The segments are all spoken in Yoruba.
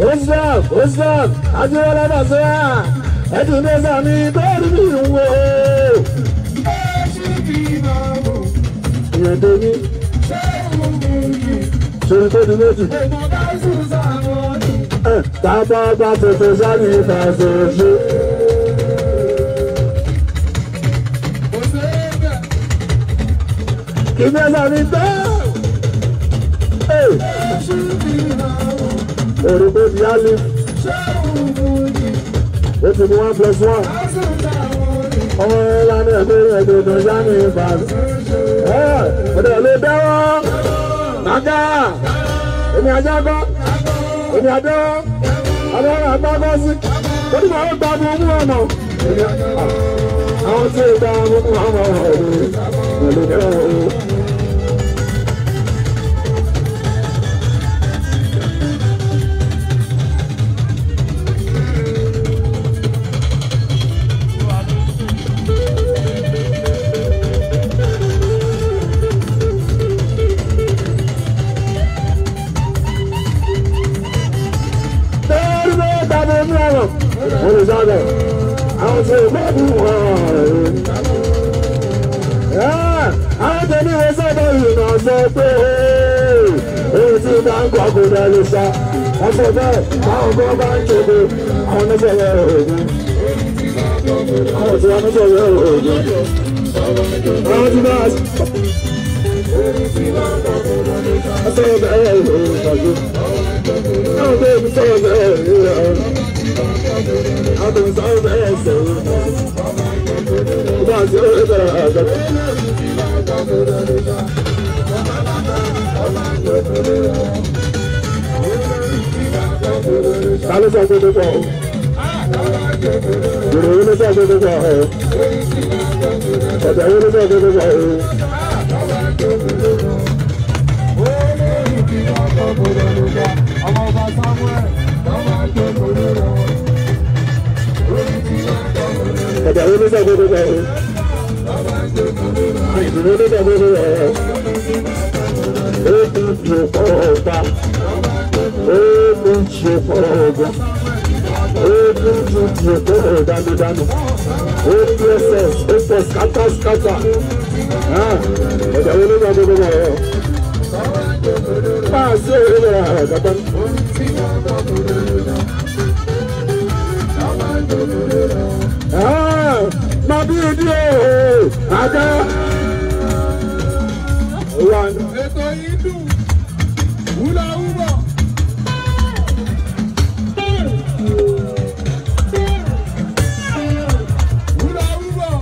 Osram Osram Adéwọlé Bàṣẹ́yà ẹ̀dùn mẹ́sà mi bẹ́ẹ̀rù mi ń wò. Ìyẹn tó ní ṣòro tó di méjì. Tábà bá tètè sáré ìfàṣẹ ṣe. Kì í mẹ́sà mi bẹ́ẹ̀. Èrò tó di álì. Ó ti mú one plus one. Ọmọ ẹ̀ lánàá ẹ̀gbẹ́ ẹ̀gbẹ́ tó sáré ìfàṣẹ. Ọ̀dọ̀ ló dáwọ́. Nàgà èmi ajá gbọ́ èmi adé adé àgbàgbọ́ sí lórí màá ó gbàgbọ́ mú ọ̀nà àwọn tí ó dá mú ọmọ ọ̀rọ̀ pẹ̀lú ẹ̀rọ. olùsọ̀dọ̀ àwọn tí ìgbà bí wọ́n àwọn tó ní wọ́n sọ̀dọ̀ ìrìnà sọ pé èyí tí bá ń kọ́ kó dá lè sá wọ́n sọ bẹ́ẹ̀ báwọn kan bá ń kéde àwọn oníṣẹ́yẹ òògùn àwọn tí wọ́n oníṣẹ́yẹ òògùn àwọn tí bá wọ́n sọ bẹ́ẹ̀ òògùn àwọn tó ń sọ bẹ́ẹ̀ òògùn. Adùn sáwọn ẹsẹ̀ bá a ṣe é bẹ̀rẹ̀ àgbẹ̀. Kálí sọ pé pípọ̀ o. Yorùbá ló sọ pé pípọ̀ o. Ọ̀dà yóò ló sọ pé pípọ̀ o. Ọmọ ọba Samuel, ọmọ àgbẹ̀ Ọ̀dà wo ló dà gbogbo gbà o? Ìdùnnú ló dà gbogbo gbà o? Ó ti jù fọ́ ọ̀gá. Ó ti jù fọ́ ọ̀gá. Ó ti jù jù fọ́ ọ̀dánudánù. Ó ti ẹsẹ̀ ó pọ̀ skátá skátá. Ọ̀dà wo ló dà gbogbo gbà o? Máa ṣe é rẹ̀ àgàtà. Màbí ìdí òòó àjá. Ètò yìí dùn, wúlà wúbọ̀. Wúlà wúbọ̀.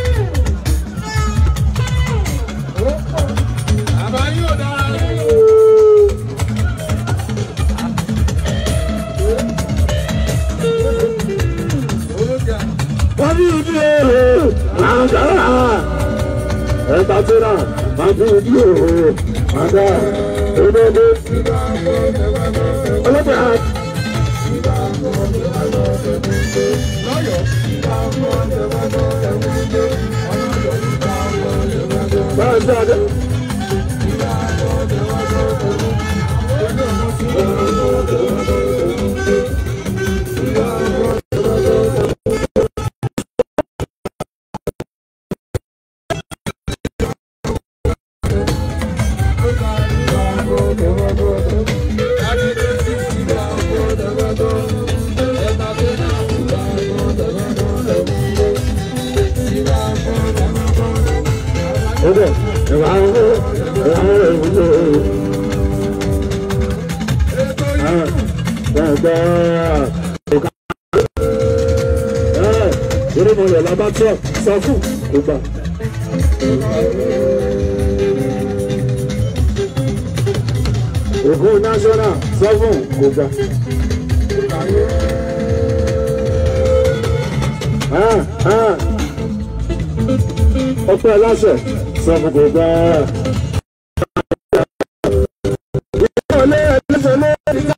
Àbá yóò dára nínú. Màbí ìdí òòó àjá. Ẹ̀ta tí náà màbí ìdí òòó àjá. Olóde. Olóde àjá. Báyọ̀ sí àjẹ́. Ọdẹ, ẹ̀wà ń wọ, ẹ̀wà ń wọ ìwúlò. Gbàgbà ọ̀gá. Eré mo yẹ̀ lábá tó sọ fún kò gbà. Ògùn national sọ fún kò gbà. Ọpẹ́ aláṣẹ sọ fún kò gbà. Ìyá ẹlẹ́sẹ̀ lórí ká.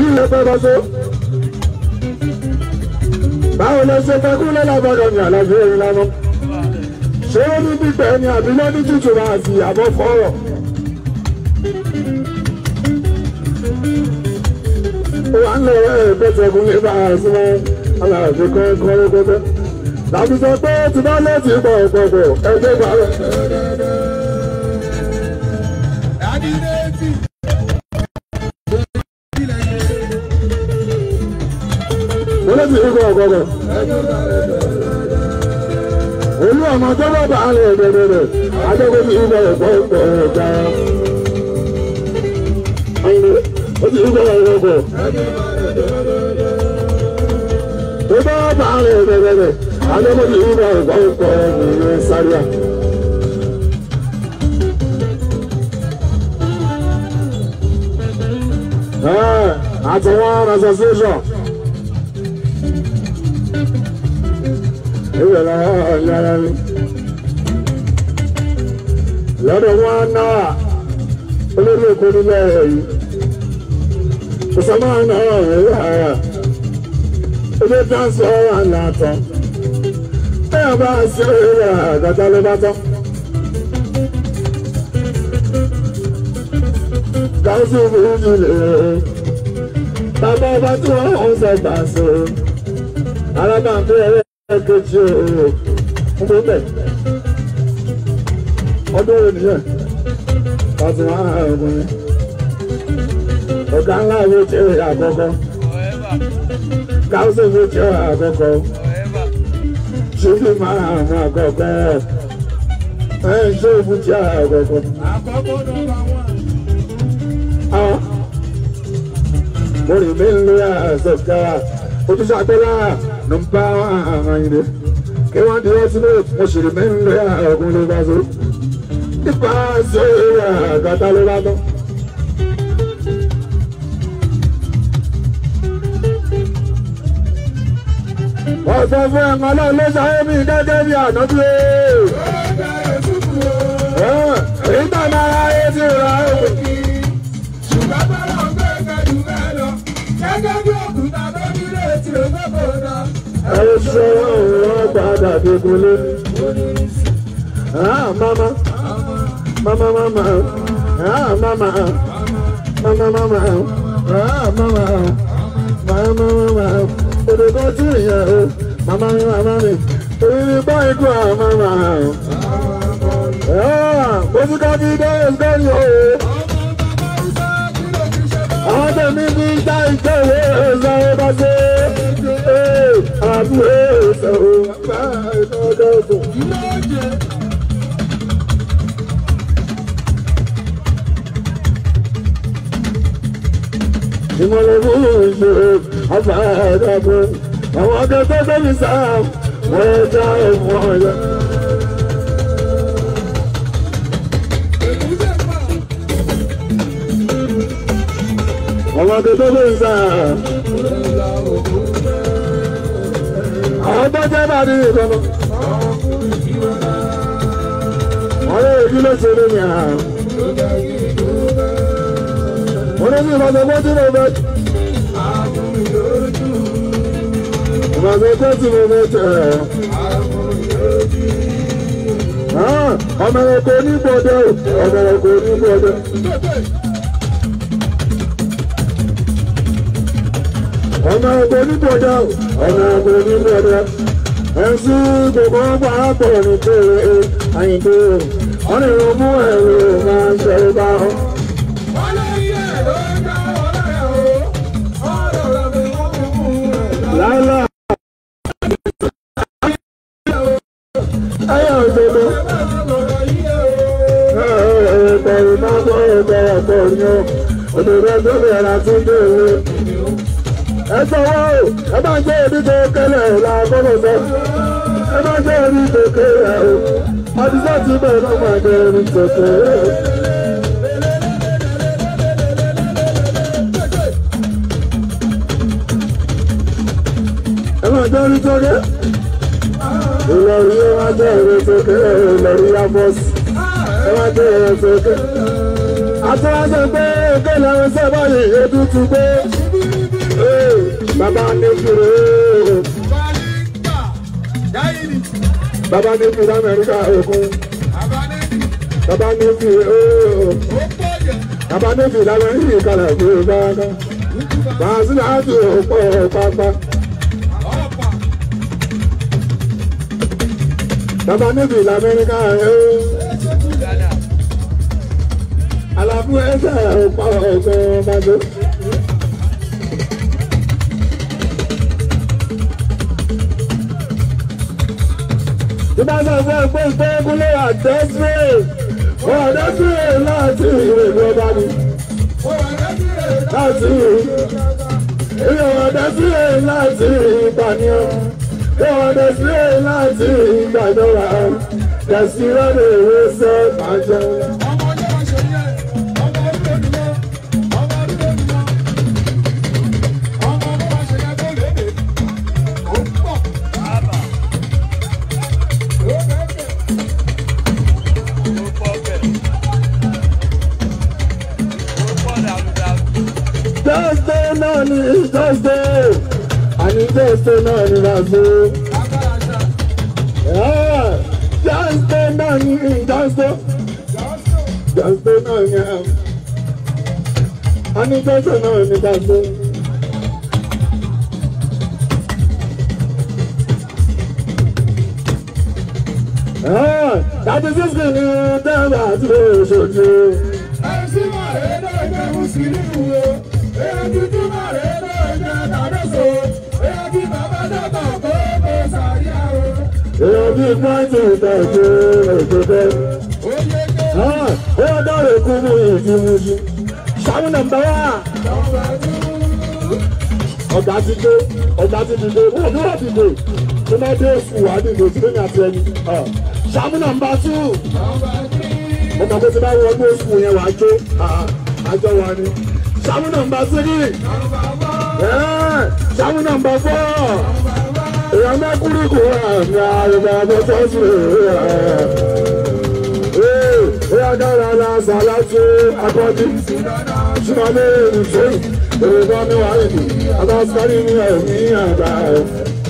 ilé pẹ́ bọ́ so. báwo ló ṣe fẹ́ kúlẹ̀ lábọ́dọ̀ ní àlàjì orin lánàá. ṣé ó ní gbígbẹ́ ni àbí lọ́dún tútù máa sì àbọ̀ fọ́rọ̀. ó wà ń lọ ẹ̀ pẹ́tẹ́kùn ní bá a sí wọn aláàbò kan kọ́ lókòtẹ́. làbí sọ pé tí bá lọ́ọ̀tì pọ̀ pọ̀ pọ̀ ẹgbẹ́ gbà rẹ̀. Adídéjì. mo lè fi ikọ̀ ọ̀gọ̀gọ̀. olú ọmọ tó bá bá a lè bẹ̀rẹ̀ adékòó fi ikọ̀ ọ̀gọ̀ ọ̀gá. ayé ó ti ikọ̀ ọ̀gọ̀gọ̀. tó bá bá a lè bẹ̀rẹ̀ adékòó fi ikọ̀ ọ̀gọ̀ ọ̀gá sáríà. àtàwọn association. ìwé lọ́wọ́ ọ̀yára mi. lọ́dọ̀ wọn náà olórí èkó nílẹ̀ yìí. ìsọmọ náà rèé àrà. ilé dáńsì ọ̀rọ̀ àlàtọ̀. bẹ́ẹ̀ bá a ṣe eré àgàtà ló bá tán. gáúsù burúkú lè bàbá ọba tí wọ́n ń sọ gbà so alábàápẹ́ ẹlẹ́ẹ̀kejì òòrò ń bọ́ bẹ̀ ọdún wo nìyẹn láti wọ́n á ọkùnrin ọ̀gá ńlá wo jẹ́ àkọ́kọ́ gáúsù wo jẹ́ àkọ́kọ́ ṣùgbọ́n máa àwọn àkọ́kọ́ ẹ̀ ń ṣe òfin jẹ́ àkọ́kọ́. Àkọ́kọ́ nọ́mbà wán. mori min luya sasgawa ojú sàgbẹ́lá nùbá àwọn ìdè kí wọ́n di ọtí lé mo sì rí min luya ọkùnrin ló bá so nípa ṣe ìwà àgàtà ló bá tán. ọ̀sẹ̀ fún ẹ̀wọ̀n náà ló ṣayé mi gẹ́gẹ́ bí ànábí o. èyí tàn náà ayé ti rà ó. Ṣùgbọ́n bọ́lá ń gbé kẹ́jú bẹ́ẹ̀ lọ. Gẹ́gẹ́ bí òkúta tó nílé tí ó gbé kò dá. ẹ̀rọ sọ̀rọ̀ òun padà dégúnlé. Ah, mama, mama, mama, ah, mama, mama, mama, ah, mama, mama, mama, òdòdó tí ìyẹn o, mama mi, mama mi, èyí ni báyìí kú àwọn mama. Ah, mo ti ká bí dẹ́yẹ̀ sẹ́yìn o. Àwọn tẹ̀mí bí dá ìjọba ẹ̀sán ọba ṣe. Àbúrò ẹ̀sán ọba ẹ̀sán ọjọ́ ọ̀sán. ìmọ̀lẹ́bí ìṣòro ọba ẹ̀dàbọ̀ àwọn akẹ́kọ̀ọ́ sẹ́mi sáà wọ́n já ẹ̀fọ́ ọ̀yọ́. àwọn akẹ́kọ̀ọ́ sẹ́mi sáà àwọn tó jẹ́ bá ní ìkànnì. wọ́n lé èyí ló ṣe lómi àná. wọ́n ní bí ìbáṣepọ̀ tí mo fẹ́. ìbáṣepọ̀ tí mo fẹ́ tẹ̀ ẹ́. ọmọ ẹ̀kọ́ onígbọ̀dọ̀ ọmọ ẹ̀kọ́ onígbọ̀dọ̀. ọmọ ẹ̀kọ́ onígbọ̀dọ̀ ọmọ ẹ̀kọ́ onígbọ̀dọ̀. ẹ̀sùn gbogbo ọgbà àpọ̀ ní kéré àyìnbó. wọ́n ní ìrọ̀mú ẹ̀rọ máa ń ṣe é bá wọn. Wọ́n lé iye ló ń dá wọn láyà o. Ọ̀rọ̀ rẹ̀ mi wọ́n fi mú rẹ̀. Lálá. Ayọ̀ òdodo. Ẹ̀ẹ́dẹ̀rù máa bọ́ ẹ̀ẹ́dẹ̀ ọ̀pọ̀ yan. Òdòdó tó bẹ̀rẹ̀ tó dèrè. Ẹ sọ̀wọ́ o, ẹ máa jẹ́ ebi tó kẹ́lẹ̀ la gbọ́dọ̀ sọ. Ẹ máa jẹ́ ebi tó kẹ́lẹ̀ o. Àdìsá ti bẹ̀rẹ̀ náà máa jẹ́ ebi tó kẹ́lẹ̀ o. Ẹ máa jẹ́ ebi tó kẹ́lẹ̀. Ìlọrí ẹ máa jẹ́ ebi tó kẹ́lẹ̀ Ìlọrí yá bọ́sì. Ẹ máa jẹ́ ebi tó kẹ́lẹ̀. Àtúwáṣe pé kéèlè ń sẹ́ báyìí ètùtù pé. bàbá nífìrè ooo Balinga. Dáyìnì. bàbá nífìrè amẹ́ríkà òkun Àbánẹ́bí. bàbá nífìrè ooo Ó pọ̀ jẹ́. bàbá nífìrè amẹ́ríkà kalẹ̀ fún un kankan bàásìlẹ̀ àti òpó pápá Ọ̀pá. bàbá nífìrè amẹ́ríkà ooo àlàfo ẹsẹ̀ òpó ọ̀gbẹ́ bàjẹ́. Ìbá sọ fún ẹ pé ìgbẹ́gúnlé àdẹ́sírè àdẹ́sírè láti ìrèlú ọba ni Ó wà lẹ́sìrè. láti ìrè àdẹ́sírè láti ìpànìyàn ìrè àdẹ́sírè láti ìgbàdọ́ra dẹ̀sírè lè wé sẹ́ bàjẹ́. Ọmọ ọjọ́ wa ṣe yẹ. Ọmọ ọdún òdùmọ́. Ọmọ ọdún òdùmọ́. Ọmọ ọmọ wa ṣe yẹ tó léde. Ó pọ̀. Ó bẹ̀rẹ̀. Thursday náà ni Thursday àní Thursday náà ni Razo. Agbára ṣá. Thursday náà ni Thursday. Jọ́sọ̀. Thursday náà ni àní Thursday náà ni Thursday. Tàbí sísè ni dábàá àti oṣooṣù. Ẹ̀sìn máa rẹ̀ náà jẹ́ Mùsùlùmí o. Èyí tuntun máa rẹ̀ náà jẹ́ Tàdọ́sọ. Èyí tí bàbá dọ́tà kó kó sàríà o. Èèyàn bíi pọ́ǹtì ìtọ́jú òṣèlú. Ó yẹ kó Ó yọ dọ́rẹ̀ kú mú ìdí mú sí. Ṣàmú nàmbá wá. lọ́wọ́ dúró. Ọ̀gá ti dé, ọ̀gá ti dìde, wọ́n ní wọ́n dìde. Tó bá dé oṣù wà dìde tí lóyún àti ẹni. Ṣàmú nàmbá tú. Lọ́wọ́ dúró. Mo mọ̀ pé tí bá wọnú oṣù yẹn wàá jó. Àjọ wa ni. Ṣàmú nàmbá tírì. Ṣàmú nàmbá fọ́. Èèyàn mẹ́kúrú kò wá ní àrùbá àbọ̀tọ́ sí rẹ̀. Ó yá dára la sàlátì akọ́jú. Ṣùgbọ́n ìṣe Yorùbá mi wà nìyí. Abáṣkárí mi ẹ̀ ní àgbà ẹ̀.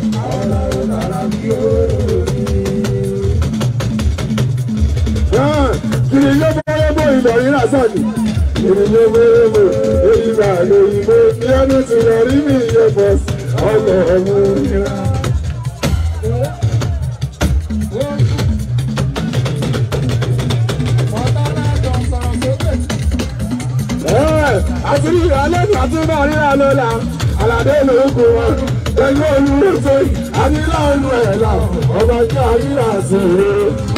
Kìrì yóò bọ́ yóò ìlọ yìí lásàdì. Kìrì yóò bọ́ yóò bọ́ èyí gbà lóyìnbó. Ní ẹni tí lọ rí mi yẹ bọ̀ ọkọ̀ ọ̀mú ìrà. àti rí alẹ́ ní àti náà ríra lọ́la aládé lóko wọn ẹgbẹ́ olúwo sóyè àti láwọn ẹ̀ là ọba jẹ́ àríyá sí i.